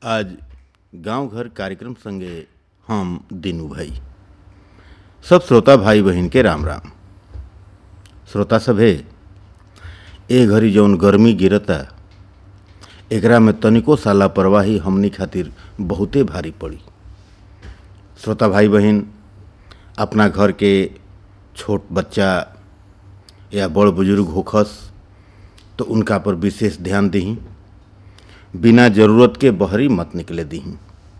आज गांव घर कार्यक्रम संगे हम दीनू भाई सब श्रोता भाई बहन के राम राम श्रोता सभे ए घड़ी जौन गर्मी गिरता एकरा में तनिको सा लापरवाही हमनी खातिर बहुते भारी पड़ी श्रोता भाई बहन अपना घर के छोट बच्चा या बड़ बुजुर्ग होखस तो उनका पर विशेष ध्यान दही बिना जरूरत के बहरी मत निकले दही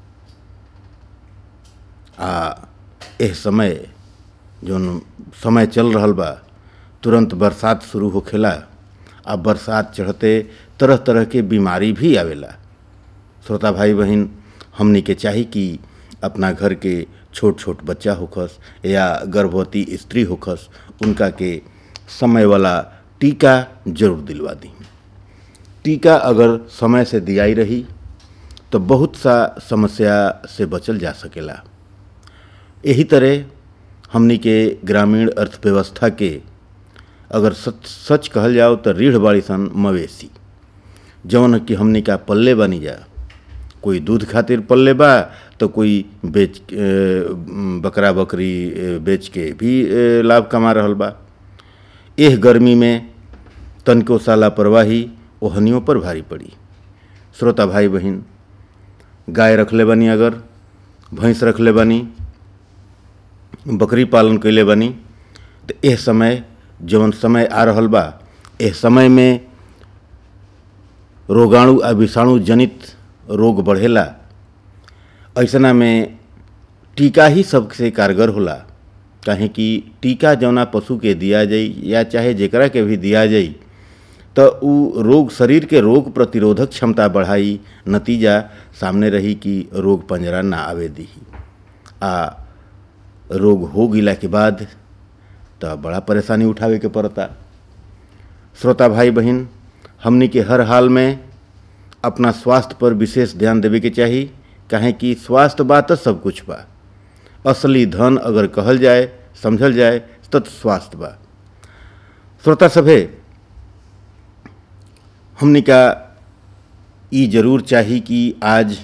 आ एह समय जौन समय चल रहल बा तुरंत बरसात शुरू होखेला आ बरसात चढ़ते तरह तरह के बीमारी भी आवेला श्रोता भाई बहन हमनी के चाही कि अपना घर के छोट छोट बच्चा होखस या गर्भवती स्त्री होखस उनका के समय वाला टीका जरूर दिलवा दी टीका अगर समय से दियाई रही तो बहुत सा समस्या से बचल जा सकेला यही तरह हमनी के ग्रामीण अर्थव्यवस्था के अगर सच सच कहल जाओ तो रीढ़ बाड़ी सन मवेशी जौन कि हमनी का पल्ले बनी जा कोई दूध खातिर पल्ले बा तो कोई बेच बकरा बकरी बेच के भी लाभ कमा रहल बा एह गर्मी में तनको सा लापरवाही ओहनियों पर भारी पड़ी श्रोता भाई बहन गाय रखले बनी अगर भैंस रखले बनी बकरी पालन कैले बनी तो एह समय जौन समय आ रहल बा एह समय में रोगाणु आ विषाणु जनित रोग बढ़ेला ऐसना में टीका ही सबसे कारगर होला काहे कि टीका जौना पशु के दिया जाई या चाहे जेकरा के भी दिया जाई तो उ रोग शरीर के रोग प्रतिरोधक क्षमता बढ़ाई नतीजा सामने रही कि रोग पंजरा ना आवे दी आ रोग हो गिला के बाद तो बड़ा परेशानी उठावे के पड़ता श्रोता भाई बहन हमनी के हर हाल में अपना स्वास्थ्य पर विशेष ध्यान देवे के चाही काहे कि स्वास्थ्य बा तो सब कुछ बा असली धन अगर कहल जाए समझल जाए तो स्वास्थ्य बा श्रोता सभे हमनी का ई जरूर चाही कि आज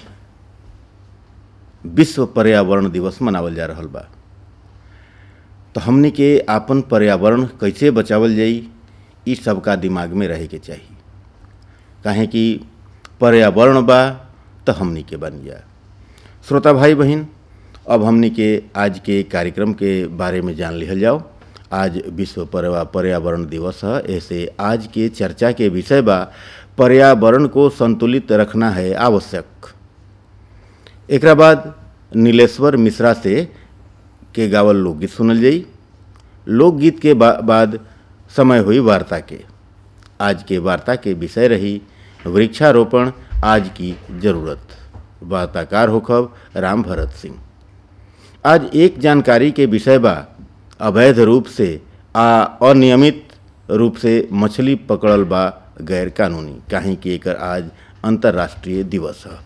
विश्व पर्यावरण दिवस मनावल जा रहल बा तो हमनी के आपन पर्यावरण कैसे बचावल जाई ई सबका दिमाग में रहे के चाही काहे कि पर्यावरण बा तो हमनी के बन जा श्रोता भाई बहन अब हमनी के आज के कार्यक्रम के बारे में जान लिहल जाओ आज विश्व पर्यावरण दिवस है ऐसे आज के चर्चा के विषय बा पर्यावरण को संतुलित रखना है आवश्यक एक बाद नीलेश्वर मिश्रा से के गावल लोकगीत सुनल जाई लोकगीत के बा, बाद समय हुई वार्ता के आज के वार्ता के विषय रही वृक्षारोपण आज की जरूरत वार्ताकार होखब राम भरत सिंह आज एक जानकारी के विषय बा अवैध रूप से आ अनियमित रूप से मछली पकड़ल बा गैर कानूनी काहे कि एकर आज अंतर्राष्ट्रीय दिवस है